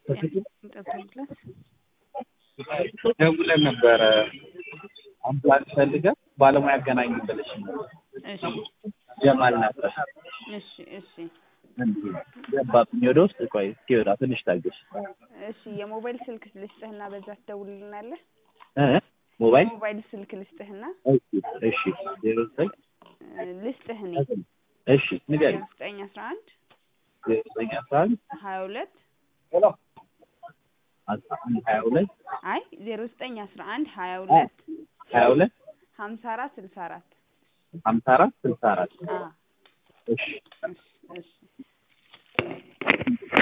ደውለን ነበረ አምቡላንስ ፈልገን ባለሙያ አገናኝ ብለሽ እሺ ጀማል ነበር። እሺ እሺ ገባብኝ ወደ ውስጥ። ቆይ እስኪወጣ ትንሽ ታገሽ። እሺ የሞባይል ስልክ ልስጥህና በዛ ትደውልልናለህ። እ ሞባይል ሞባይል ስልክ ልስጥህና እሺ እሺ ዜሮ ዘጠኝ እ ልስጥህ እኔ እሺ ንገሪኝ። ዘጠኝ አስራ አንድ ዜሮ ዘጠኝ አስራ አንድ ሀያ ሁለት አስራ አንድ ሀያ ሁለት አይ ዜሮ ዘጠኝ አስራ አንድ ሀያ ሁለት ሀያ ሁለት ሀምሳ አራት ስልሳ አራት ሀምሳ አራት ስልሳ አራት አ እሺ እሺ እሺ